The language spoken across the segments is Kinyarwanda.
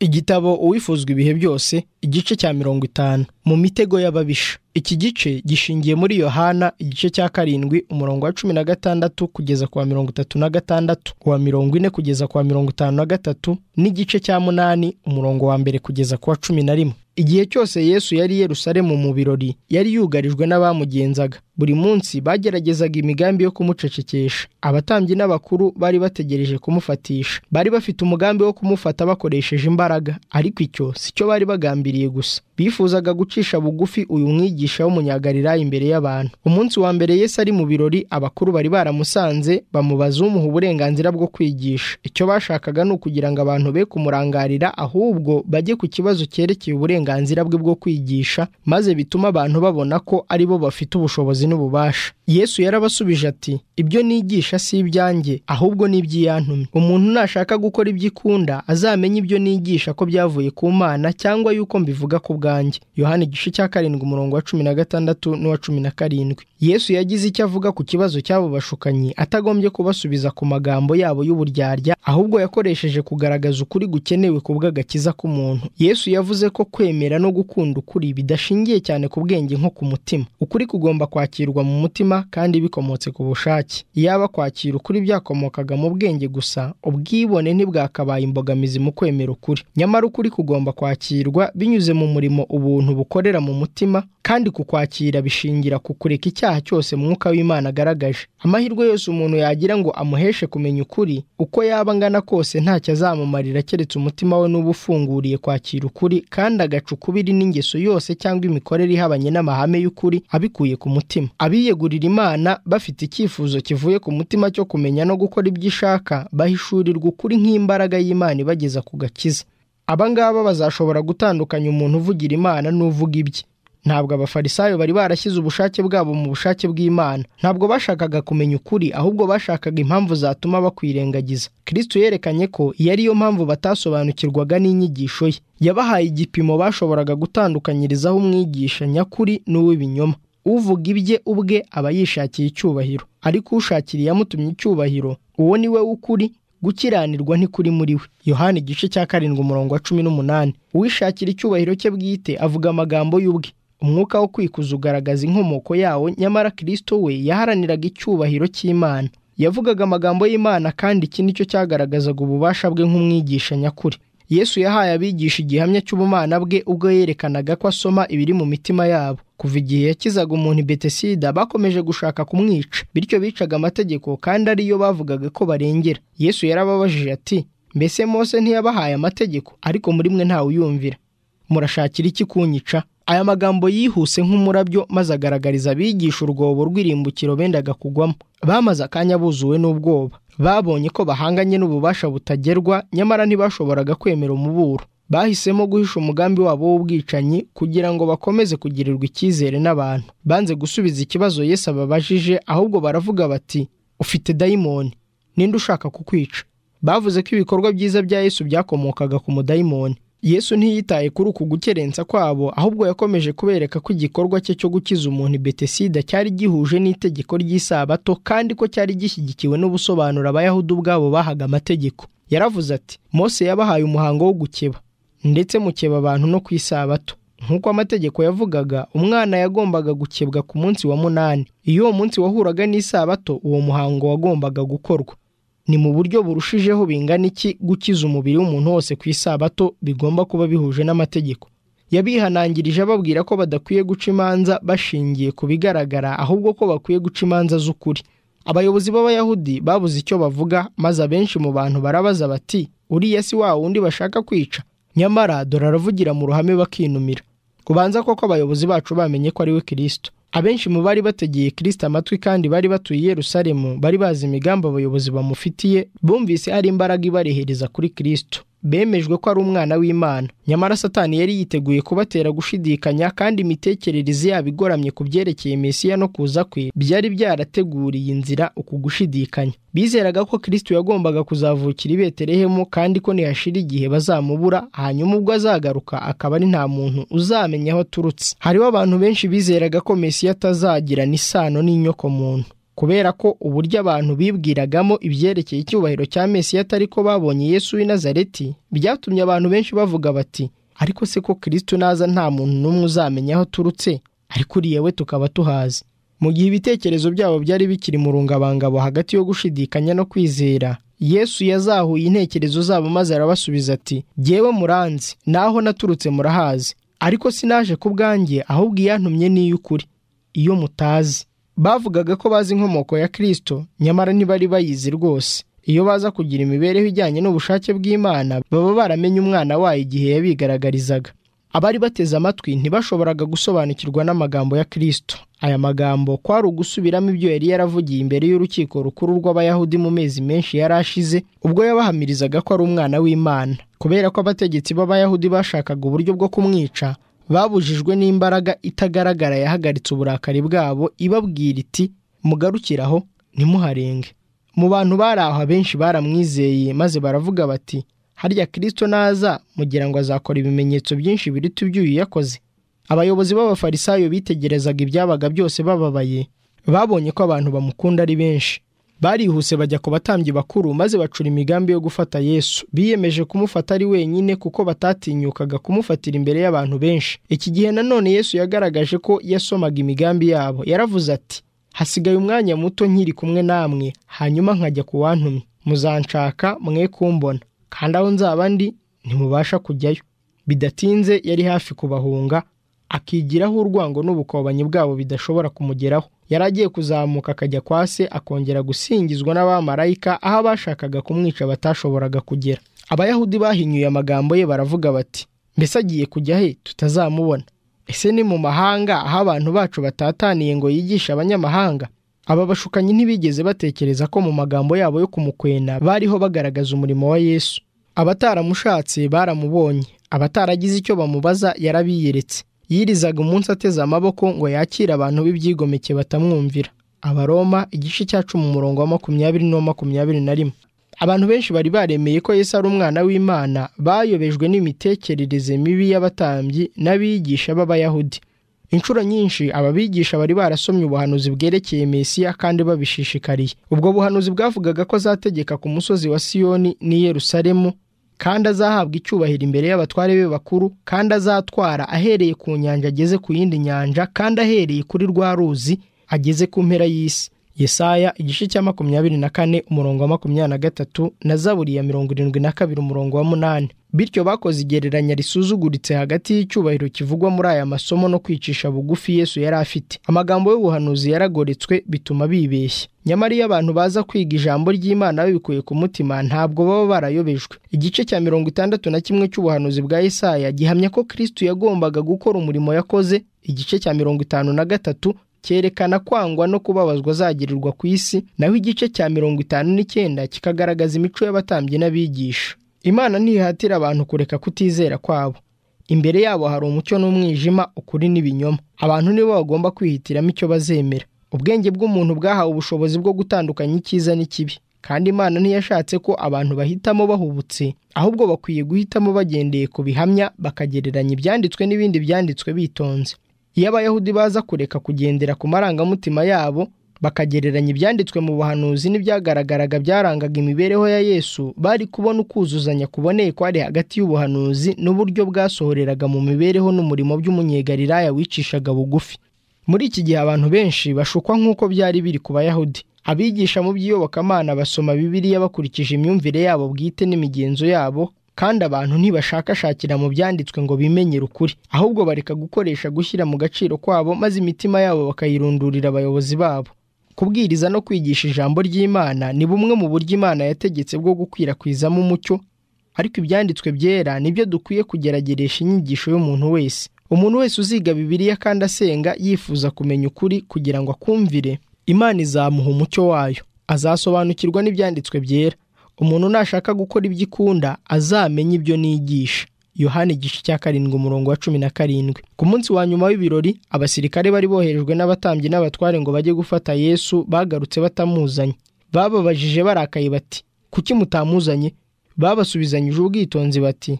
igitabo uwifuzwa ibihe byose igice cya mirongo itanu mu mitego y'ababisha iki gice gishingiye muri yohana igice cya karindwi umurongo wa cumi na gatandatu kugeza ku wa mirongo itatu na gatandatu uwa mirongo ine kugeza ku wa mirongo itanu na gatatu n'igice cya munani umurongo wa mbere kugeza ku wa cumi na rimwe igihe cyose yesu yari Yerusalemu mu birori yari yugarijwe n'abamugenzaga buri munsi bageragezaga imigambi yo kumucecekesha abatambyi n'abakuru bari bategereje kumufatisha bari bafite umugambi wo kumufata bakoresheje imbaraga ariko icyo sicyo bari bagambiriye gusa bifuzaga gucisha bugufi uyu mwigisha w'umunyagarirayi imbere y'abantu umunsi wa mbere Yesu ari mu birori abakuru bari baramusanze bamubaza umuha uburenganzira bwo kwigisha icyo bashakaga ni ukugira ngo abantu be kumurangarira ahubwo bajye ku kibazo cyerekeye uburenganzira bwe bwo kwigisha maze bituma abantu babona ko ari bo bafite ubushobozi n'ububasha yesu yarabasubije ati ibyo nigisha si ibyanjye ahubwo ni iby'iyantumye umuntu nashaka gukora ibyo ikunda azamenye ibyo nigisha ko byavuye ku mana cyangwa yuko mbivuga ku bwanjye yohani igice cya karindwi umurongo wa cumi na gatandatu n'uwa cumi na karindwi yesu yagize icyo avuga ku kibazo cy'abo bashukanyi atagombye kubasubiza ku magambo yabo y'uburyarya ahubwo yakoresheje kugaragaza ukuri gukenewe ku bw'agakiza k'umuntu yesu yavuze ko kwemera no gukunda ukuri bidashingiye cyane ku bwenge nko ku mutima ukuri kugomba kwakirwa mu mutima kandi bikomotse ku bushake iyaba kwakira ukuri byakomokaga mu bwenge gusa ubwibone ntibwakabaye imbogamizi mu kwemera ukuri nyamara ukuri kugomba kwakirwa binyuze mu murimo ubuntu bukorera mu mutima kandi kukwakira bishingira ku kureka icyaha cyose mwuka w'imana agaragaje amahirwe yose umuntu yagira ngo amuheshe kumenya ukuri uko yaba angana kose ntacyo azamumarira keretse umutima we n'uba ufunguriye kwakira ukuri kandi agaca ukubiri n'ingeso yose cyangwa imikorere ihabanye n'amahame y'ukuri abikuye ku mutima abiyegurira imana bafite icyifuzo kivuye ku mutima cyo kumenya no gukora ibyo ishaka bahishurirwa ukuri nk'imbaraga y'imana ibageza ku gakiza aba ngaba bazashobora gutandukanya umuntu uvugira imana n'uvuga ibye ntabwo abafarisayo bari barashyize ubushake bwabo mu bushake bw'imana ntabwo bashakaga kumenya ukuri ahubwo bashakaga impamvu zatuma bakwirengagiza kristo yerekanye ko iyo ariyo mpamvu batasobanukirwaga n'inyigisho ye yabahaye igipimo bashoboraga gutandukanyirizaho umwigisha nyakuri n'uw'ibinyoma uvuga ibye ubwe aba yishakiye icyubahiro ariko ushakira iyamutumye icyubahiro uwo ni we w'ukuri gukiranirwa ntikuri muri we yohani igice cya karindwi umurongo wa cumi n'umunani uwishakira icyubahiro cye bwite avuga amagambo y'ubwe umwuka wo kwikuza ugaragaza inkomoko yawo nyamara kirisito we yaharaniraga icyubahiro cy'imana yavugaga amagambo y'imana kandi iki nicyo cyagaragazaga ububasha bwe nk'umwigisha nyakuri yesu yahaye abigisha igihamya cy'ubumana bwe ubwo yerekanaga ko asoma ibiri mu mitima yabo kuva igihe yakizaga umuntu betesida bakomeje gushaka kumwica bityo bicaga amategeko kandi ariyo bavugaga ko barengera yesu yarababajije ati mbese mose ntiyabahaye amategeko ariko muri mwe ntawuyumvira murashakira iki kunyica aya magambo yihuse nk'umurabyo maze agaragariza abigisha urwobo rw'irimbukiro bendaga kugwamo bamaze akanya buzuwe n'ubwoba babonye ko bahanganye n'ububasha butagerwa nyamara ntibashoboraga kwemera umuburo bahisemo guhisha umugambi wabo w'ubwicanyi kugira ngo bakomeze kugirirwa icyizere n'abantu banze gusubiza ikibazo Yesu ababajije ahubwo baravuga bati ufite dayimoni ninde ushaka kukwica bavuze ko ibikorwa byiza bya Yesu byakomokaga ku mudayimoni yesu ntiyitaye kuri uku gukerensa kwabo ahubwo yakomeje kubereka ko igikorwa cye cyo gukiza umuntu betesida cyari gihuje n'itegeko ry'isabato kandi ko cyari gishyigikiwe n'ubusobanuro abayahudi ubwabo bahaga amategeko yaravuze ati mose yabahaye umuhango wo gukeba ndetse mukeba abantu no ku isabato nk'uko amategeko yavugaga umwana yagombaga gukebwa ku munsi wa munani iyo uwo munsi wahuraga n'isabato uwo muhango wagombaga gukorwa ni mu buryo burushijeho bingana iki gukiza umubiri w'umuntu wose ku isabato bigomba kuba bihuje n'amategeko yabihanangirije ababwira ko badakwiye guca imanza bashingiye ku bigaragara ahubwo ko bakwiye guca imanza z'ukuri abayobozi b'abayahudi babuze icyo bavuga maze abenshi mu bantu barabaza bati uriya si wa wundi bashaka kwica nyamara dore aravugira mu ruhame bakinumira kubanza koko abayobozi bacu bamenye ko ari we kirisito abenshi mu bari bategeye kirisita amatwi kandi bari batuye i Yerusalemu bari bazi imigambi abayobozi bamufitiye bumvise hari imbaraga ibarehereza kuri kirisito bemejwe ko ari umwana w'imana nyamara satani yari yiteguye kubatera gushidikanya kandi imitekerereze yabo igoramye ku byerekeye mesiya no kuza kwe byari byarateguriye inzira uku gushidikanya bizeraga ko kirisito yagombaga kuzavukira i beterehemu kandi ko ntihashira igihe bazamubura hanyuma ubwo azagaruka akaba ari nta muntu uzamenya aho aturutse hariho abantu benshi bizeraga ko mesiya atazagira n'isano n'inyokomuntu kubera ko uburyo abantu bibwiragamo ibyerekeye icyubahiro cya Mesiya atari ko babonye Yesu w'i Nazareti byatumye abantu benshi bavuga bati ariko se ko kirisito naza nta muntu n'umwe uzamenya aho aturutse ariko uriya we tukaba tuhazi mu gihe ibitekerezo byabo byari bikiri mu rungabangabo hagati yo gushidikanya no kwizera yesu yazahuye intekerezo zabo maze arabasubiza ati jyewe muranzi naho naturutse murahazi ariko sinaje ku bwanjye ahubwo iyantumye niyo ukuri iyo mutazi bavugaga ko bazi inkomoko ya kirisito nyamara ntibari bayizi rwose iyo baza kugira imibereho ijyanye n'ubushake bw'imana baba baramenye umwana wayo igihe yabigaragarizaga abari bateze amatwi ntibashoboraga gusobanukirwa n'amagambo ya kirisito aya magambo kwari ugusubiramo ibyo yari yaravugiye imbere y'urukiko rukuru rw'abayahudi mu mezi menshi yari ashize ubwo yabahamirizaga ko ari umwana w'imana kubera ko abategetsi b'abayahudi bashakaga uburyo bwo kumwica babujijwe n'imbaraga itagaragara yahagaritse uburakari bwabo ibabwira iti mugarukiraho ntimuharenge mu bantu bari aho abenshi baramwizeye maze baravuga bati harya kirisito naza mugira ngo azakora ibimenyetso byinshi biruta iby'uyu yakoze abayobozi b'abafarisayo bitegerezaga ibyabaga byose bababaye babonye ko abantu bamukunda ari benshi barihuse bajya ku batambyi bakuru maze bacura imigambi yo gufata yesu biyemeje kumufata ari wenyine kuko batatinyukaga kumufatira imbere y'abantu benshi iki gihe nanone yesu yagaragaje ko yasomaga imigambi yabo yaravuze ati hasigaye umwanya muto nkiri kumwe namwe hanyuma nkajya ku wantumye muzanshaka mwe kumbona kandi aho nzaba ndi ntimubasha kujyayo bidatinze yari hafi kubahunga akigiraho urwango n'ubukobanyi bwabo bidashobora kumugeraho yari agiye kuzamuka akajya kwa se akongera gusingizwa n'abamarayika aho abashakaga kumwica batashoboraga kugera abayahudi bahinyuye amagambo ye baravuga bati mbese agiye kujya he tutazamubona ese ni mu mahanga aho abantu bacu batataniye ngo yigishe abanyamahanga aba bashukanyi ntibigeze batekereza ko mu magambo yabo yo kumukwena bariho bagaragaza umurimo wa yesu abataramushatse baramubonye abataragize icyo bamubaza yarabiyeretse yirizaga umunsi ateze amaboko ngo yakire abantu b'ibyigomeke batamwumvira abaroma igice cya cumi umurongo wa makumyabiri n'uwa makumyabiri na rimwe abantu benshi bari baremeye ko yesu ari umwana w'imana bayobejwe n'imitekerereze mibi y'abatambyi n'abigisha b'abayahudi inshuro nyinshi aba bigisha bari barasomye ubuhanuzi bwerekeye mesiya kandi babishishikariye ubwo buhanuzi bwavugaga ko azategeka ku musozi wa siyoni n'i yerusalemu kandi azahabwa icyubahiro imbere y'abatware be bakuru kandi azatwara ahereye ku nyanja ageze ku yindi nyanja kandi ahereye kuri rwa ruzi ageze ku mpera y'isi yesaya igice cya makumyabiri na kane umurongo wa makumyabiri na gatatu na zaburi ya mirongo irindwi na kabiri umurongo wa munani bityo bakoze igereranya risuzuguritse hagati y'icyubahiro kivugwa muri aya masomo no kwicisha bugufi yesu yari afite amagambo y'ubuhanuzi yaragoretswe bituma bibeshya nyamara iyo abantu baza kwiga ijambo ry'imana babikuye ku mutima ntabwo baba barayobejwe igice cya mirongo itandatu na kimwe cy'ubuhanuzi bwa Yesaya gihamya ko kirisito yagombaga gukora umurimo yakoze igice cya mirongo itanu na gatatu cyerekana kwangwa no kubabazwa azagirirwa ku isi naho igice cya mirongo itanu n'icyenda kikagaragaza imico y'abatambyi n'abigisha imana ntihatira abantu kureka kutizera kwabo imbere yabo hari umucyo n'umwijima ukuri n'ibinyoma abantu nibo bagomba kwihitiramo icyo bazemera ubwenge bw'umuntu bwahawe ubushobozi bwo gutandukanya icyiza n'ikibi kandi imana ntiyashatse ko abantu bahitamo bahubutse ahubwo bakwiye guhitamo bagendeye ku bihamya bakagereranya ibyanditswe n'ibindi byanditswe bitonze iyo abayahudi baza kureka kugendera ku marangamutima yabo bakagereranya ibyanditswe mu buhanuzi n'ibyagaragaraga byarangaga imibereho ya yesu bari kubona ukuzuzanya kuboneye kwari hagati y'ubuhanuzi n'uburyo bwasohoreraga mu mibereho n'umurimo by'umunyegariraya wicishaga bugufi muri iki gihe abantu benshi bashukwa nk'uko byari biri ku bayahudi abigisha mu by'iyobokamana basoma bibiliya bakurikije imyumvire yabo bwite n'imigenzo yabo kandi abantu ntibashakashakira mu byanditswe ngo bimenyere ukuri ahubwo bareka gukoresha gushyira mu gaciro kwabo maze imitima yabo bakayirundurira abayobozi babo kubwiriza no kwigisha ijambo ry'imana ni bumwe mu buryo imana yategetse bwo gukwirakwizamo umucyo ariko ibyanditswe byera nibyo dukwiye kugerageresha inyigisho y'umuntu wese umuntu wese uziga bibiliya kandi asenga yifuza kumenya ukuri kugira ngo akumvire imana izamuha umucyo wayo azasobanukirwa n'ibyanditswe byera umuntu nashaka gukora ibyo ikunda azamenye ibyo nigisha yohani igice cya karindwi umurongo wa cumi na karindwi ku munsi wa nyuma w'ibirori abasirikare bari boherejwe n'abatambyi n'abatware ngo bajye gufata yesu bagarutse batamuzanye bababajije barakaye bati kuki mutamuzanye babasubizanyije ubwitonzi bati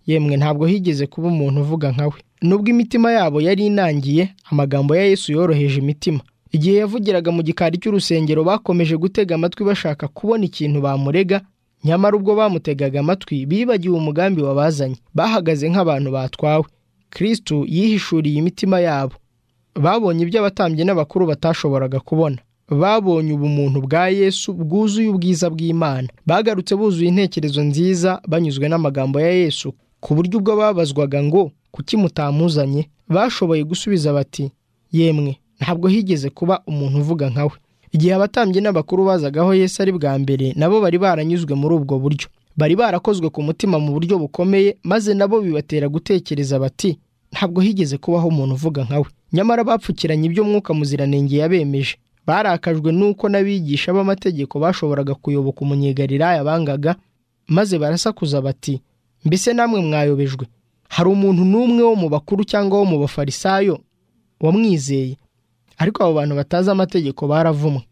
yemwe ntabwo higeze kuba umuntu uvuga nkawe nubwo imitima yabo yari inangiye amagambo ya yesu yoroheje imitima igihe yavugiraga mu gikari cy'urusengero bakomeje gutega amatwi bashaka kubona ikintu bamurega nyamara ubwo bamutegaga amatwi bibagiwe umugambi wabazanye bahagaze nk'abantu batwawe kirisitu yihishuriye imitima yabo babonye ibyo abatambyi n'abakuru batashoboraga kubona babonye ubumuntu bwa yesu bwuzuye ubwiza bw'imana bagarutse buzuye intekerezo nziza banyuzwe n'amagambo ya yesu ku buryo ubwo babazwaga ngo kuki mutamuzanye bashoboye gusubiza bati yemwe ntabwo higeze kuba umuntu uvuga nkawe igihe abatambyi n'abakuru bazagaho Yesu ari bwa mbere nabo bari baranyuzwe muri ubwo buryo bari barakozwe ku mutima mu buryo bukomeye maze nabo bibatera gutekereza bati ntabwo higeze kubaho umuntu uvuga nkawe nyamara bapfukiranye iby'umwuka muziranenge yabemeje barakajwe n'uko n'abigisha b'amategeko bashoboraga kuyoboka umunyegariraya bangaga maze barasakuza bati mbese namwe mwayobejwe hari umuntu n'umwe wo mu bakuru cyangwa wo mu bafarisayo wamwizeye ariko abo bantu batazi amategeko baravumwe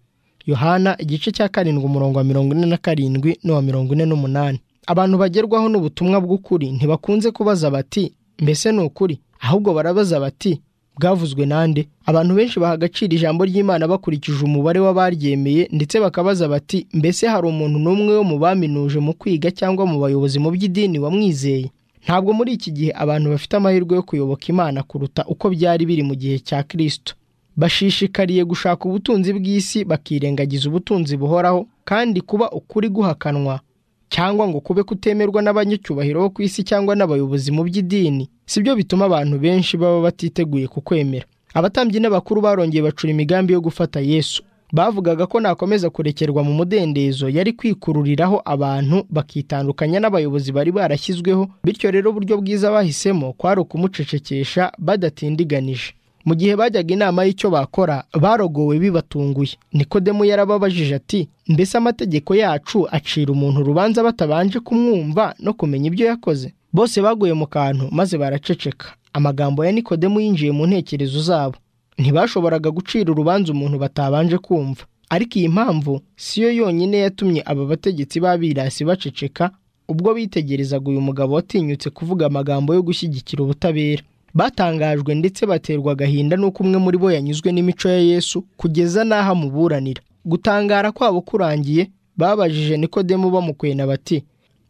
yohana igice cya karindwi umurongo wa mirongo ine na karindwi n'uwa mirongo ine n'umunani abantu bagerwaho n'ubutumwa bw'ukuri ntibakunze kubaza bati mbese ni ukuri ahubwo barabaza bati bwavuzwe nande abantu benshi baha agaciro ijambo ry'imana bakurikije umubare w'abaryemeye ndetse bakabaza bati mbese hari umuntu n'umwe wo mu baminuje mu kwiga cyangwa mu bayobozi mu by'idini wamwizeye ntabwo muri iki gihe abantu bafite amahirwe yo kuyoboka imana kuruta uko byari biri mu gihe cya kirisito bashishikariye gushaka ubutunzi bw'isi bakirengagiza ubutunzi buhoraho kandi kuba ukuri guhakanwa cyangwa ngo kube kutemerwa n'abanyacyubahiro bo ku isi cyangwa n'abayobozi mu by'idini si byo bituma abantu benshi baba batiteguye kukwemera abatambyi n'abakuru barongeye bacura imigambi yo gufata yesu bavugaga ko nakomeza kurekerwa mu mudendezo yari kwikururiraho abantu bakitandukanya n'abayobozi bari barashyizweho bityo rero uburyo bwiza bahisemo kwari ukumucecekesha badatindiganije mu gihe bajyaga inama y'icyo bakora barogowe bibatunguye nikodemu yarababajije ati mbese amategeko yacu acira umuntu urubanza batabanje kumwumva no kumenya ibyo yakoze bose baguye mu kantu maze baraceceka amagambo ya nikodemu yinjiye mu ntekerezo zabo ntibashoboraga gucira urubanza umuntu batabanje kumva ariko iyi mpamvu si yo yonyine yatumye aba bategetsi b'abirasi baceceka ubwo bitegerezaga uyu mugabo watinyutse kuvuga amagambo yo gushyigikira ubutabera batangajwe ndetse baterwa agahinda n'uko umwe muri bo yanyuzwe n'imico ya yesu kugeza n'aho amuburanira gutangara kwabo kurangiye babajije nikodemu bamukwena bati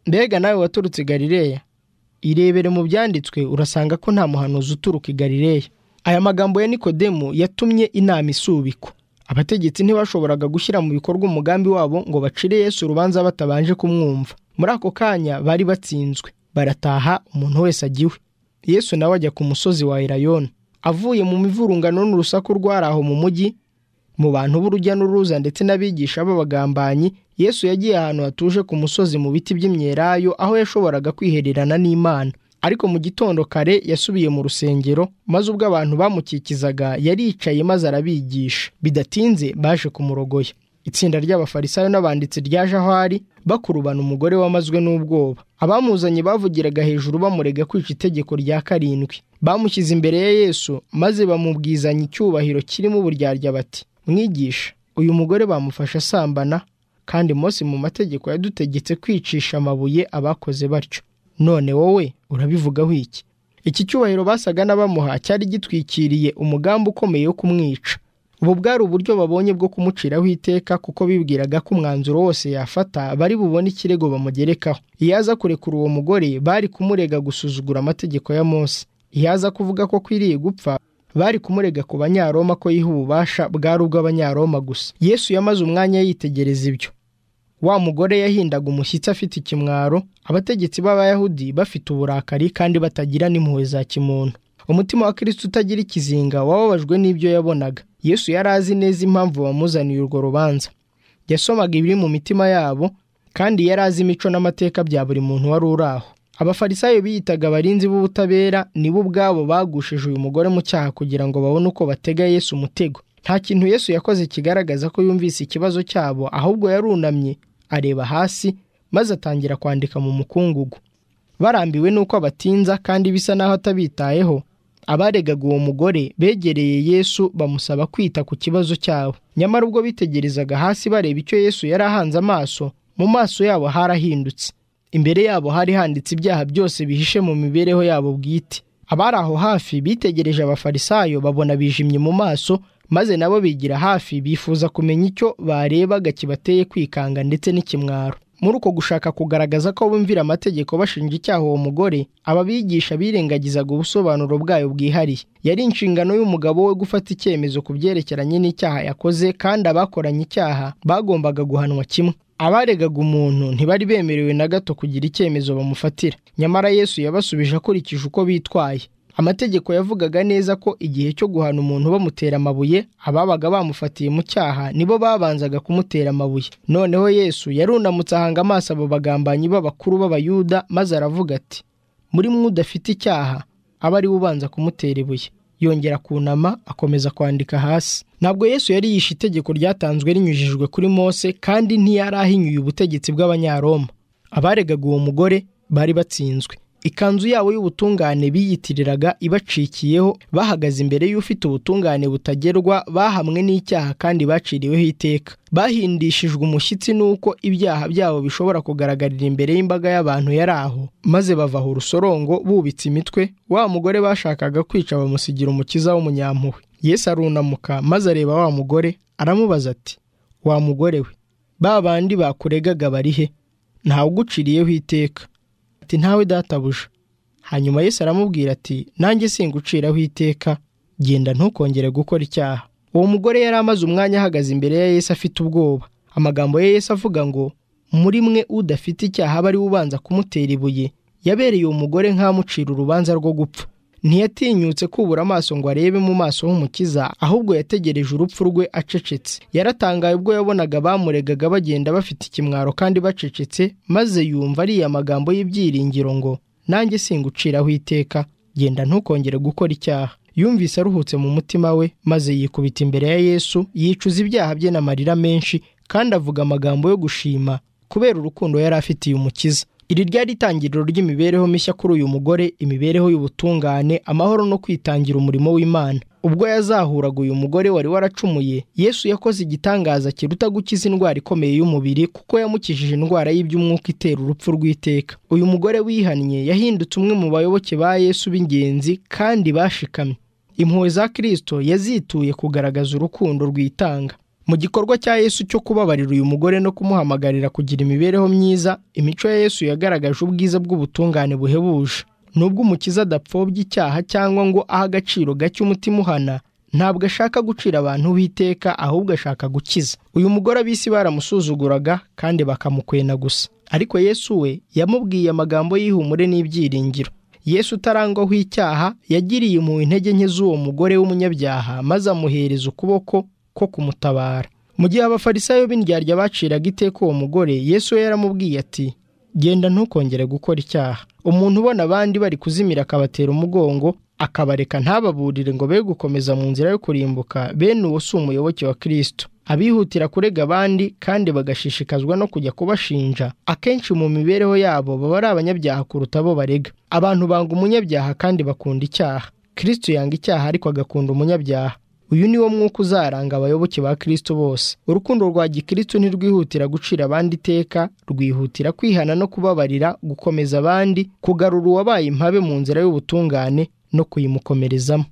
mbega nawe waturutse i galileya irebere mu byanditswe urasanga ko nta muhanuzi uturuka i galileya aya magambo ya nikodemu yatumye inama isubikwa abategetsi ntibashoboraga gushyira mu bikorwa umugambi wabo ngo bacire yesu urubanza batabanje kumwumva muri ako kanya bari batsinzwe barataha umuntu wese agiwe yesu nawe ajya ku musozi wa erayoni avuye mu mivurungano n'urusaku rwari aho mu mujyi mu bantu b'urujya n'uruza ndetse n'abigisha b'abagambanyi yesu yagiye ahantu hatuje ku musozi mu biti by'imyelayo aho yashoboraga kwihererana n'imana ariko mu gitondo kare yasubiye mu rusengero maze ubwo abantu bamukikizaga yaricaye maze arabigisha bidatinze baje kumurogoya itsinda ry'abafarisayo n'abanditsi ryaje aho ari bakurubana umugore wamazwe n'ubwoba abamuzanye bavugiraga hejuru bamurega kwica itegeko rya karindwi bamushyize imbere ya yesu maze bamubwizanya icyubahiro kirimo uburyarya bati mwigisha uyu mugore bamufashe asambana kandi Mose mu mategeko yadutegetse kwicisha amabuye abakoze batyo none wowe urabivugaho iki iki cyubahiro basaga n'abamuha cyari gitwikiriye umugambi ukomeye wo kumwica ubu bwari uburyo babonye bwo kumuciraho iteka kuko bibwiraga ko umwanzuro wose yafata bari bubone ikirego bamugerekaho iyo aza kurekura uwo mugore bari kumurega gusuzugura amategeko ya Mose iyo aza kuvuga ko akwiriye gupfa bari kumurega ku banyaroma ko yiha ububasha bwari ubw'abanyaroma gusa yesu yamaze umwanya yitegereza ibyo wa mugore yahindaga umushyitsi afite ikimwaro abategetsi b'abayahudi bafite uburakari kandi batagira n'impuhwe za kimuntu umutima wa kirisiti utagira ikizinga wababajwe n'ibyo yabonaga yesu yari azi neza impamvu bamuzaniye urwo rubanza yasomaga ibiri mu mitima yabo kandi yari azi imico n'amateka bya buri muntu wari uri aho abafarisayo biyitaga abarinzi b'ubutabera nibo ubwabo bagushije uyu mugore mu cyaha kugira ngo babone uko batega yesu umutego nta kintu yesu yakoze kigaragaza ko yumvise ikibazo cyabo ahubwo yarunamye areba hasi maze atangira kwandika mu mukungugu barambiwe n'uko abatinza kandi bisa n'aho atabitayeho abaregaga uwo mugore begereye yesu bamusaba kwita ku kibazo cyabo nyamara ubwo bitegerezaga hasi bareba icyo yesu yari ahanze amaso mu maso yabo harahindutse imbere yabo hari handitse ibyaha byose bihishe mu mibereho yabo bwite abari aho hafi bitegereje abafarisayo babona bijimye mu maso maze nabo bigira hafi bifuza kumenya icyo barebaga kibateye kwikanga ndetse n'ikimwaro muri uko gushaka kugaragaza ko bumvira amategeko bashinja icyaha uwo mugore aba bigisha birengagizaga ubusobanuro bwayo bwihariye yari inshingano y'umugabo we gufata icyemezo ku byerekeranye n'icyaha yakoze kandi abakoranye icyaha bagombaga guhanwa kimwe abaregaga umuntu ntibari bemerewe na gato kugira icyemezo bamufatira nyamara yesu yabasubije akurikije uko bitwaye amategeko yavugaga neza ko igihe cyo guhana umuntu bamutera amabuye ababaga bamufatiye mu cyaha nibo babanzaga kumutera amabuye noneho yesu yarunamutse ahanga amaso abo bagambanyi b'abakuru b'abayuda maze aravuga ati muri mwe udafite icyaha aba ari we ubanza kumutera ibuye yongera kunama akomeza kwandika hasi ntabwo yesu yari yishe itegeko ryatanzwe rinyujijwe kuri mose kandi ntiyari ahinyuye ubutegetsi bw'abanyaroma abaregaga uwo mugore bari batsinzwe ikanzu yabo y'ubutungane biyitiriraga ibacikiyeho bahagaze imbere y'ufite ubutungane butagerwa bahamwe n'icyaha kandi baciriweho iteka bahindishijwe umushyitsi n'uko ibyaha byabo bishobora kugaragarira imbere y'imbaga y'abantu yari aho maze bavaho urusorongo bubitse imitwe wa mugore bashakaga kwica bamusigira umukiza w'umunyampuhwe yesu arunamuka maze areba wa mugore aramubaza ati wa mugore we ba bandi bakuregaga bari he ntawe uguciriyeho iteka ati ntawe databuja hanyuma Yesu aramubwira ati nanjye singuciraho iteka genda ntukongere gukora icyaha uwo mugore yari amaze umwanya ahagaze imbere ya Yesu afite ubwoba amagambo ya Yesu avuga ngo muri mwe udafite icyaha aba ari we ubanza kumutera ibuye yabereye uwo mugore nk'amucira urubanza rwo gupfa ntiyatinyutse kubura amaso ngo arebe mu maso h'umukiza ahubwo yategereje urupfu rwe acecetse yaratangaye ubwo yabonaga bamuregaga bagenda bafite ikimwaro kandi bacecetse maze yumva ariya magambo y'ibyiringiro ngo nanjye singuciraho iteka genda ntukongere gukora icyaha yumvise aruhutse mu mutima we maze yikubita imbere ya yesu yicuza ibyaha bye n'amarira menshi kandi avuga amagambo yo gushima kubera urukundo yari afitiye umukiza iri ryari itangiriro ry'imibereho mishya kuri uyu mugore imibereho y'ubutungane amahoro no kwitangira umurimo w'imana ubwo yazahuraga uyu mugore wari waracumuye yesu yakoze igitangaza kiruta gukiza indwara ikomeye y'umubiri kuko yamukijije indwara y'iby'umwuka itera urupfu rw'iteka uyu mugore wihannye yahindutse umwe mu bayoboke ba yesu b'ingenzi kandi bashikamye impuhwe za kirisito yazituye kugaragaza urukundo rwitanga mu gikorwa cya yesu cyo kubabarira uyu mugore no kumuhamagarira kugira imibereho myiza imico ya yesu yagaragaje ubwiza bw'ubutungane buhebuje nubwo umukiza adapfobya icyaha cyangwa ngo ahe agaciro gake umutima uhana ntabwo ashaka gucira abantu b'iteka ahubwo ashaka gukiza uyu mugore ab'isi baramusuzuguraga kandi bakamukwena gusa ariko yesu we yamubwiye amagambo y'ihumure n'ibyiringiro yesu utarangwaho icyaha yagiriye mu intege nke z'uwo mugore w'umunyabyaha maze amuhereza ukuboko ko kumutabara mu gihe abafarisayo b'indyarya baciraga iteka uwo mugore yesu we yaramubwiye ati genda ntukongere gukora icyaha umuntu ubona abandi bari kuzimira akabatera umugongo akabareka ntababurire ngo be gukomeza mu nzira yo kurimbuka bene uwo si umuyoboke wa kirisito abihutira kurega abandi kandi bagashishikazwa no kujya kubashinja akenshi mu mibereho yabo baba ari abanyabyaha kuruta abo barega abantu banga umunyabyaha kandi bakunda icyaha kirisito yanga icyaha ariko agakunda umunyabyaha uyu ni wo mwuka uzaranga abayoboke ba kirisito bose urukundo rwa gikristo ntirwihutira gucira abandi iteka rwihutira kwihana no kubabarira gukomeza abandi kugarura uwabaye impabe mu nzira y'ubutungane no kuyimukomerezamo